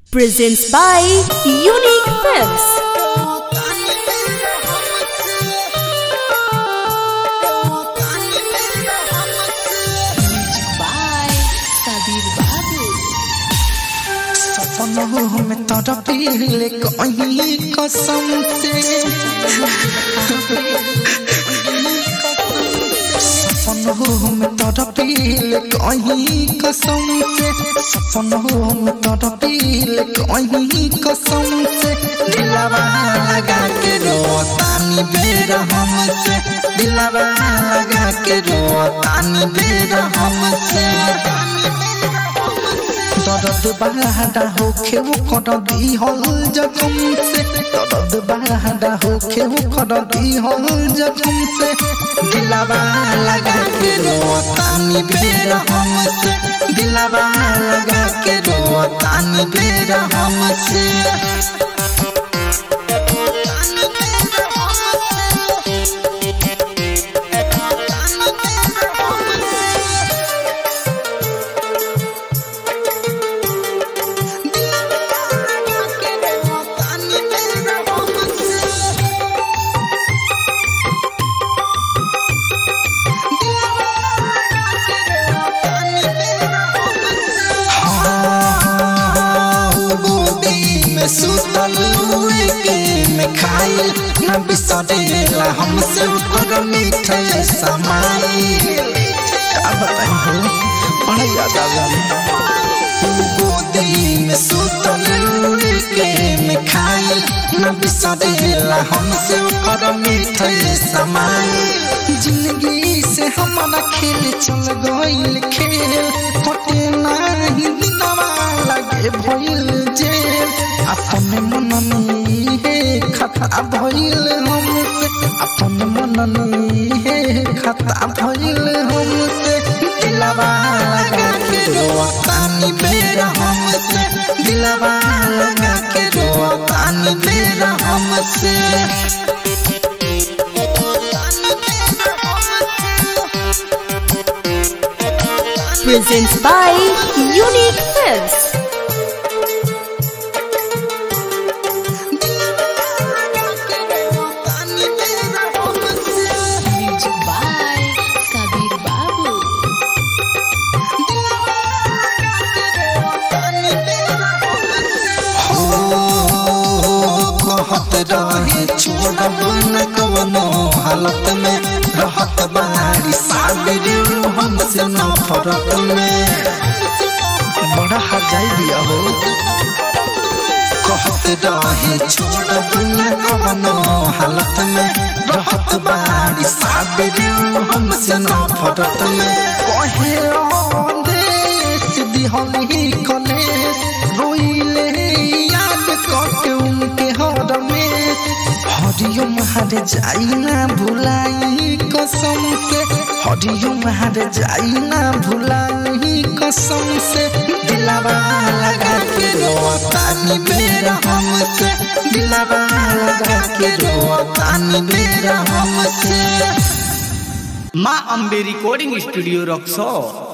presents by Unique Films. by Kabir Babu. सपनों में तड़पिले कहीं कसम से सपनों में तड़पिले कहीं कसम से सपनों में तड़पिले कहीं कसम से दिलवा लगा के रोतानी बेर हमसे दिलवा लगा के रोतानी बेर हमसे दर्द बड़ा होखे वो कर दी हल जखम से दर्द बड़ा होखे वो कर दी हल जखम से दिलवा लगा के रोतानी बेर हमसे दिलवा लगा के रोतानी बेर हमसे गोदी में सुतल हुए के में खाइल न बिसरेला हमसे ऊपर मीठे समाई का बताई हो बड़ा याद आवेला गोदी में सुतल हुए के में खाइल न बिसरेला हमसे ऊपर मीठे समाई जिंदगी से हमारा खेल चल गइल खेल कटे नाही दिनवा लगे भइल जेल अपने मन में हे खता भइल हमसे अपने मन में हे खता भइल हमसे दिलवा लगा के रोतानी बेर हमसे दिलवा लगा के रोतानी बेर हमसे Presents by Unique Films. Music by Kabir Babu. कहत रहे छोड़ब न कवनो हालत में रहत बारी साबिर हमसे न फरक में बड़ा हजाई दिया हो कहत रहे छोड़ब न कवनो हालत में रहत बारी साबिर हमसे न फरक में कहे देश दिहली कलेश रोइले याद करके उनके हर में हरिओम हर जाई ना भुलाई कसम से हरिओम हर जाई ना भुलाई कसम से दिलवा लगा के रोतानी बेर हमसे दिलवा लगा के रोतानी बेर हमसे माँ अम्बे रिकॉर्डिंग स्टूडियो रक्सौर